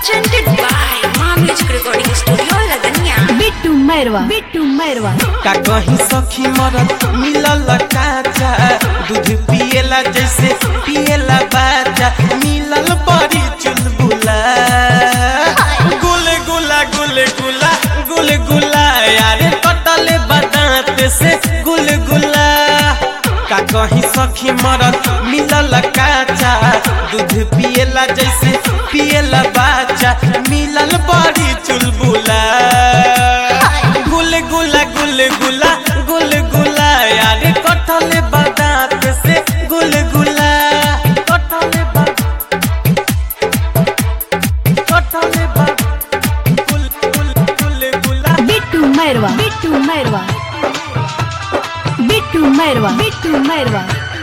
presented by Ma Music Recording Studio, Ladanya. Bittu Mairwa Bittu Mairwa का कहीं सखी मरद मिलल काचा दूध पिएला जैसे पिएला बाजा मिलल बड़ी चुलबुला गुल गुला गुल गुला गुल गुला यारे कटले बदांत से गुल गुला का कहीं सखी मरद मिलल काचा दूध पिएला जैसे पिएला बाजा मिलल बड़ी चुलबुला गुल गुला गुल गुला गुल गुला यारे कटले बदांत से गुल गुला कटले बद कटले बद गुल गुल गुल गुला बिट्टू मैरवा बिट्टू मैरवा बिट्टू मैरवा बिट्टू मैरवा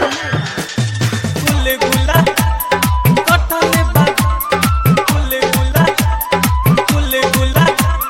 गुल गुला कटले बद गुल गुला गुल गुला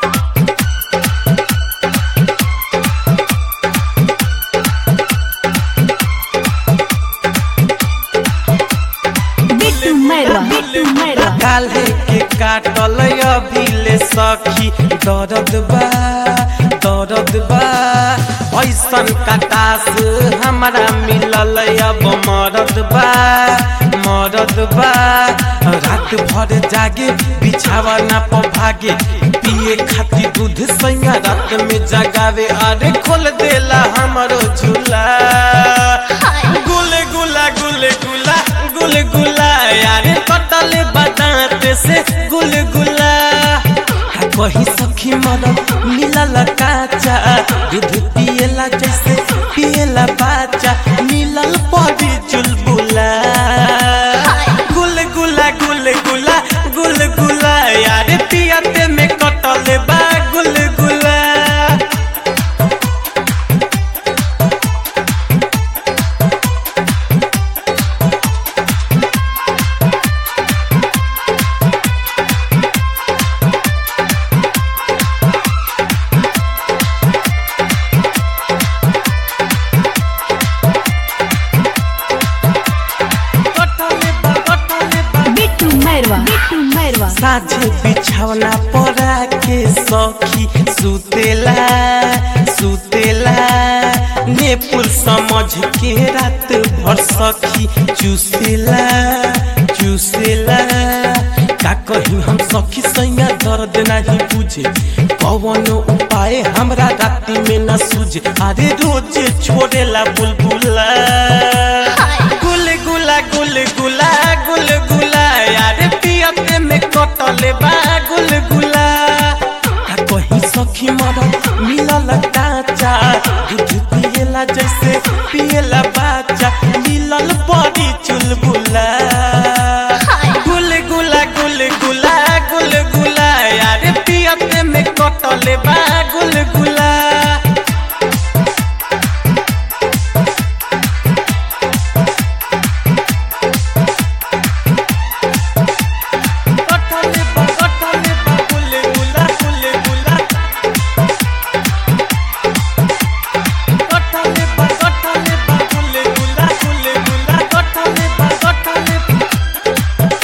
बिट्टू मैरवा बिट्टू मैरवा काल्हे के काटल अभिले सखी दर्द बा दर्द बा ऐसन कटास हमारा मिलल अब मरद बा मरद बा रात भर जागे बिछावा ना पर भागे पिए खातिर दूध सैया रात में जगावे अरे खोल देला हमरो झूला गुल गुला गुल गुला गुल गुला यारे कटले बदांत से गुल गुला हा कहीं सखी मरद मिलल काचा दूध पिएला जैसे पिएला बाचा मिलल पड़ी चुलबुला गुल गुला गुल गुला गुल गुला यारे पियते में कटले बा गुल गुला कटले बा कटले बा बिट्टू मैरवा बिट्टू मैरवा साझे बिछौना परा के सखी सुतेला सुतेला नेपुल समझ के रात भर सखी चूसेला चूसेला का कहीं हम सखी सैया दर्द नहीं बुझे कौन उपाय हमरा राति में न सूझे अरे रोज छोड़ेला बुलबुला गुल गुला गुल गुला गुल गुला यारे पियते में कटले बा गुल गुला का कहीं सखी मरद मिलल काचा दूध पिएला जैसे पिएला बाचा मिलल बड़ी चुलबुला गुल गुला गुल गुला गुल गुला यारे पियते में कटले बा गुल गुला कटले बा कटले बा गुल गुला गुल गुला कटले बा कटले बा गुल गुला गुल गुला कटले बा कटले बा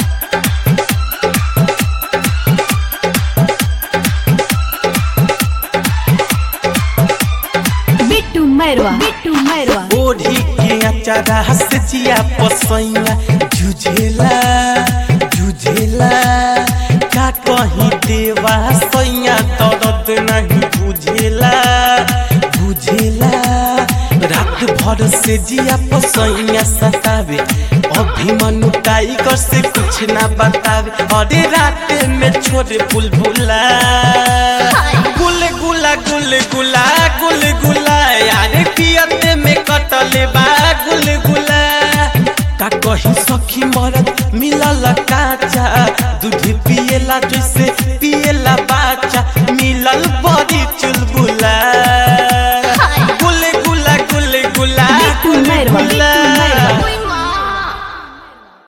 बिट्टू मैरवा बिट्टू मैरवा ओढ़ी के अचारा से जिया पसैया जुझेला जुझेला का कहीं देवा सैया दर्द नहीं बुझेला बुझेला रात भर से जिया पसैया सतावे अभिमनु टाइगर से कुछ ना बतावे अरे रात में छोड़े बुलबुला गुल गुला गुल गुला गुल गुला यारे पियते में कटले बा गुल गुला का कहीं सखी मरद मिलल काचा दूध पिएला जैसे पिए